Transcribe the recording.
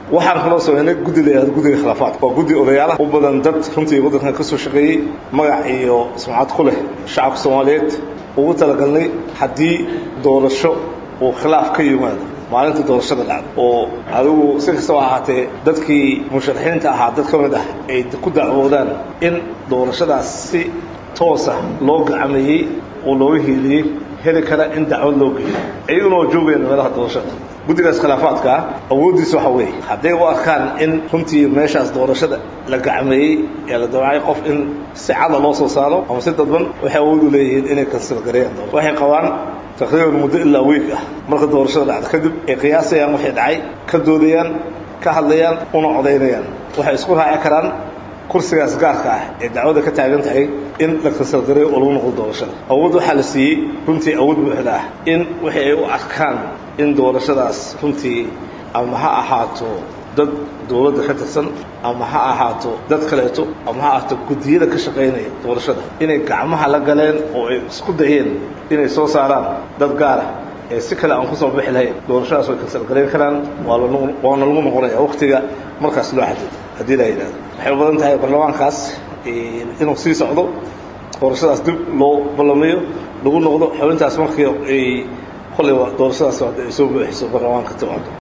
waxaan kaloo sameynay guddi la yihahdo guddiga khilaafaadka waa guddi odayaalaha u badan dad runtii waddankan ka soo shaqeeyey magac iyo sumcad ku leh shacabka soomaaliyeed ugu talagalnay haddii doorasho uu khilaaf ka yimaado maalinta doorashada dhacda oo adigu si kastaba ahaatee dadkii musharaxiinta ahaa dad ka mid ah ay ku dacwoodaan in doorashadaas si toosa loo gacameeyey oo looga hiiliyey heli kara in dacwad loo geeyo iyaguna oo joogayaan meelaha doorashada guddigaas khilaafaadka ah awooddiisa waxa weeye hadday u arkaan in runtii meeshaas doorashada la gacmeeyey ee la dawacay qof in si cada loo soo saaro ama si dadban waxay awood u leeyihiin inay kansilgareeyaan waxay qabaan taqriiban muddo ilaa week ah marka doorashada dhacda kadib ay qiyaasayaan waxay dhacay ka doodayaan ka hadlayaan una codaynayaan waxay isku raaci karaan kursigaas gaarka ah ee dacwada ka taagan tahay in la kansalgareeyo oo lagu noqdo doorashada awood waxaa la siiyey runtii awood buuxda ah in wixii ay u arkaan in doorashadaas runtii ama ha ahaato dad dowladda ka tirsan ama ha ahaato dad kaleeto ama ha ahaato guddiyada ka shaqaynaya doorashada inay gacmaha la galeen oo ay isku dayeen inay soo saaraan dad gaara ee si kale aan kusoo bixi lahayn doorashadaas way kansalgarayn karaan waana lagu noqonaya waktiga markaas loo xadido haddii la yidhahdo waxay u badan tahay baarlamaankaas inuu sii socdo doorashadaas dib loo ballamiyo lagu noqdo xubintaas markii ay kolleyba doorashadaas ay soo buuxiso baarlamaanka timaado